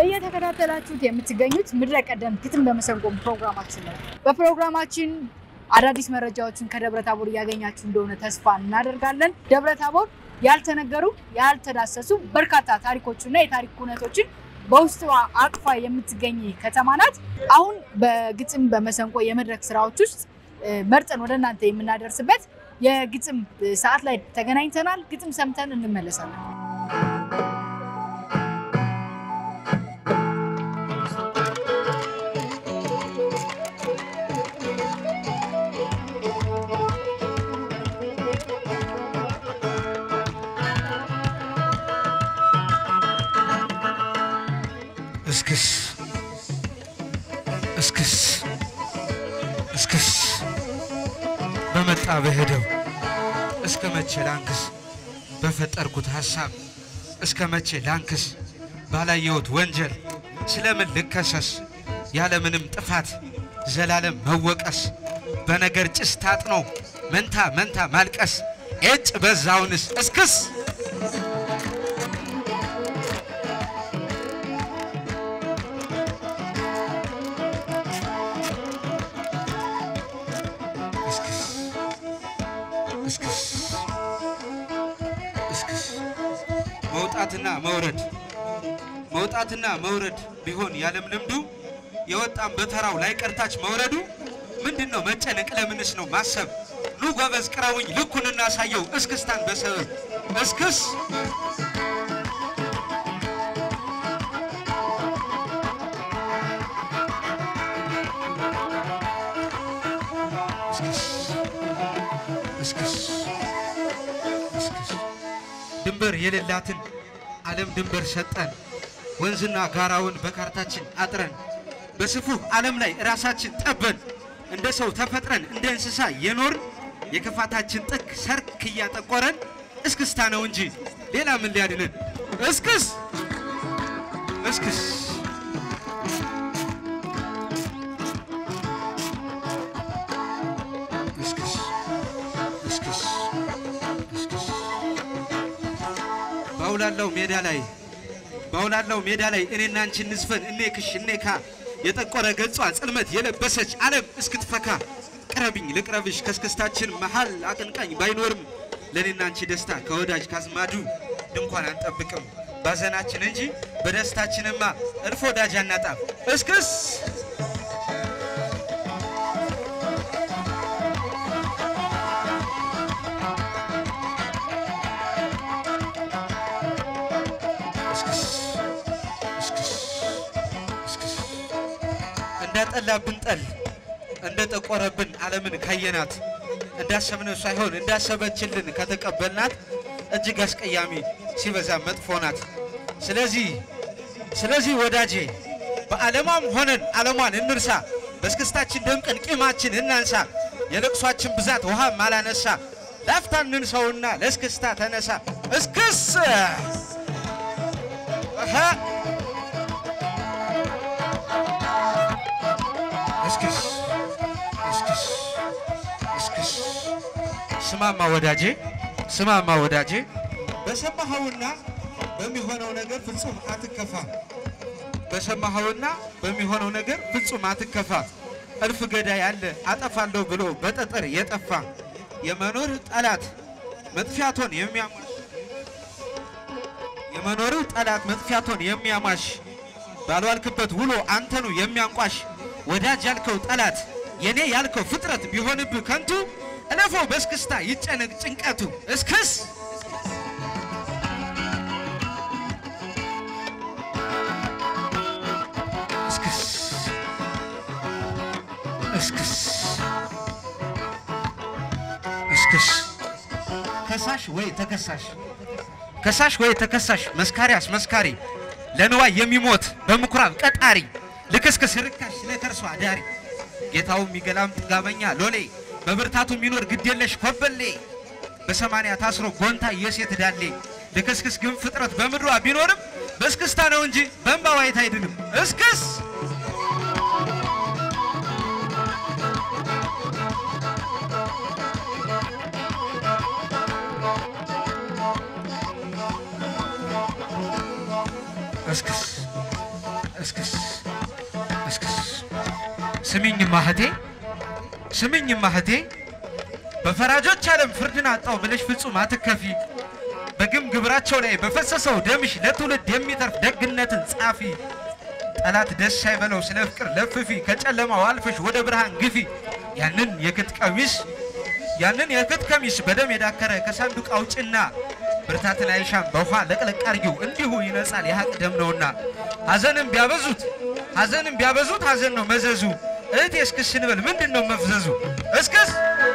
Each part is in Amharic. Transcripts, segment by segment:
እየተከታተላችሁት የምትገኙት ምድረ ቀደም ግጥም በመሰንቆ ፕሮግራማችን ነው። በፕሮግራማችን አዳዲስ መረጃዎችን ከደብረ ታቦር እያገኛችሁ እንደሆነ ተስፋ እናደርጋለን። ደብረ ታቦር ያልተነገሩ ያልተዳሰሱ በርካታ ታሪኮችና የታሪክ ኩነቶችን በውስጧ አቅፋ የምትገኝ ከተማ ናት። አሁን በግጥም በመሰንቆ የመድረክ ስራዎች ውስጥ መርጠን ወደ እናንተ የምናደርስበት የግጥም ሰዓት ላይ ተገናኝተናል። ግጥም ሰምተን እንመለሳለን። እስክስ እስክስ እስክስ በመጣ በሄደው እስከ መቼ ላንክስ በፈጠርኩት ሐሳብ እስከ መቼ ላንክስ ባላየሁት ወንጀል ስለምን ልከሰስ ያለምንም ጥፋት ዘላለም መወቀስ በነገር ጭስ ታጥኖ መንታ መንታ ማልቀስ ኤጭ በዛውንስ እስክስ እስክስ እስክስ እስክስ መውጣትና መውረድ መውጣትና መውረድ ቢሆን ያለም ልምዱ የወጣም በተራው ላይ ቀርታች መውረዱ ምንድን ነው መጨነቅ? ለምንስ ነው ማሰብ? ኑ ጎበዝ ቅረውኝ ልኩን እናሳየው እስክስታን በሰበብ እስክስ እስክስ እስክስ እስክስ ድንበር የሌላትን ዓለም ድንበር ሰጠን ወንዝና ጋራውን በካርታችን አጥረን በስፉህ ዓለም ላይ ራሳችን ጠበን እንደ ሰው ተፈጥረን እንደ እንስሳ የኖርን የክፋታችን ጥግ ሰርክ እያጠቆረን እስክስታ ነው እንጂ ሌላ ምን ሊያድነን? እስክስ እስክስ እስክስ እስክስ እስክስ ባውላላው ሜዳ ላይ ባውላላው ሜዳ ላይ እኔና አንቺ እንዝፈን እኔ ክሽ እኔ ካ የጠቆረ ገጿ ጽልመት የለበሰች ዓለም እስክትፈካ ቅረብኝ ልቅረብሽ ከስክስታችን መሃል አቀንቃኝ ባይኖርም ለእኔና አንቺ ደስታ ከወዳጅ ካዝማዱ ድንኳን አንጠብቅም ባዘናችን እንጂ በደስታችንማ እልፍ ወዳጅ አናጣም። እስክስ እስክስ እስክስ እስክስ እንዳጠላብን ጠል እንደ ጠቆረብን ዓለምን ካየናት እንዳሰብነው ሳይሆን እንዳሰበችልን ከተቀበልናት እጅግ አስቀያሚ ሲበዛ መጥፎ ናት። ስለዚህ ስለዚህ ወዳጄ በዓለሟም ሆነን ዓለሟን እንርሳ፣ በእስክስታችን ደምቀን ቂማችን እናንሳ። የለቅሷችን ብዛት ውሃም አላነሳ፣ ላፍታ እንንሰውና ለእስክስታ ተነሳ። እስክስ አሀ እስክስ እስክስ እስክስ ስማማ ወዳጄ ስማማ ወዳጄ በሰማኸውና በሚሆነው ነገር ፍጹም አትከፋ። በሰማኸውና በሚሆነው ነገር ፍጹም አትከፋ። እልፍ ገዳይ አለ አጠፋለሁ ብሎ በጠጠር የጠፋ የመኖር ጠላት መጥፊያቶን የሚያሟሽ የመኖር ጠላት መጥፊያቶን የሚያሟሽ ባልዋልክበት ውሎ አንተኑ የሚያንቋሽ ወዳጅ ያልከው ጠላት የኔ ያልከው ፍጥረት ቢሆንብህ ከንቱ እለፈው በእስክስታ ይጨነቅ ጭንቀቱ እስክስ እስክስ እስክስ እስክስ ከሳሽ ወይ ተከሳሽ ከሳሽ ወይ ተከሳሽ መስካሪ አስመስካሪ ለንዋይ የሚሞት በምኩራብ ቀጣሪ ልክስክስ ርካሽ ለከርሷ አዳሪ ጌታው የሚገላም ጥጋበኛ ሎሌ በብርታቱ የሚኖር ግዴለሽ ኮበሌ በሰማንያ ታስሮ ጎንታ የሴት ዳሌ ልክስክስ ግን ፍጥረት በምድሯ ቢኖርም በእስክስታ ነው እንጂ በእንባ ዋይት አይድንም። እስክስ እስክስ እስክስ እስክስ ስሚኝ ማህቴ ስሚኝ ማህቴ በፈራጆች ዓለም ፍርድን አጣው ብለሽ ፍጹም አትከፊ። በግም ግብራቸው ላይ በፈሰሰው ደምሽ ለትውልድ የሚተርፍ ደግነትን ጻፊ። ጠላት ደስ አይበለው ስለ ፍቅር ለፍፊ፣ ከጨለማው አልፈሽ ወደ ብርሃን ግፊ። ያንን የክት ቀሚስ ያንን የክት ቀሚስ በደም የዳከረ ከሳንዱቅ አውጭና ብርታትን አይሻም በውሃ ለቅለቅ አርጊው እንዲሁ ይነጻል የሀቅ ደም ነውና። ሐዘንም ቢያበዙት ሐዘንም ቢያበዙት ሐዘን ነው መዘዙ። እህቴ እስክስ ስንበል ምንድን ነው መፍዘዙ? እስክስ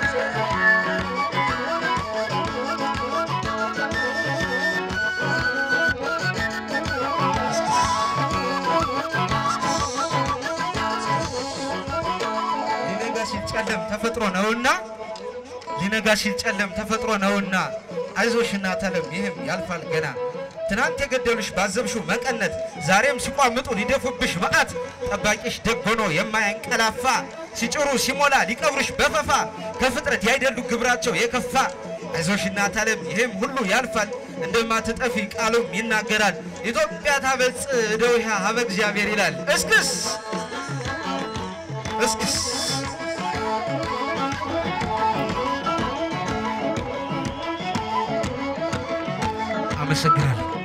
ሊነጋ ሲል ጨለም ተፈጥሮ ነውና ሊነጋ ሲል ጨለም ተፈጥሮ ነውና አይዞሽ እናት ዓለም ይህም ያልፋል ገና። ትናንት የገደሉሽ ባዘብሽው መቀነት ዛሬም ሲቋምጡ ሊደፉብሽ መዓት ጠባቂሽ ደግ ሆኖ የማያንቀላፋ ሲጭሩ ሲሞላ ሊቀብሩሽ በፈፋ ከፍጥረት ያይደሉ ግብራቸው የከፋ አይዞሽ እናት ዓለም ይህም ሁሉ ያልፋል እንደማትጠፊ ቃሉም ይናገራል። ኢትዮጵያ ታበጽ እደዊሃ ሀበ እግዚአብሔር ይላል። እስክስ እስክስ አመሰግናለሁ።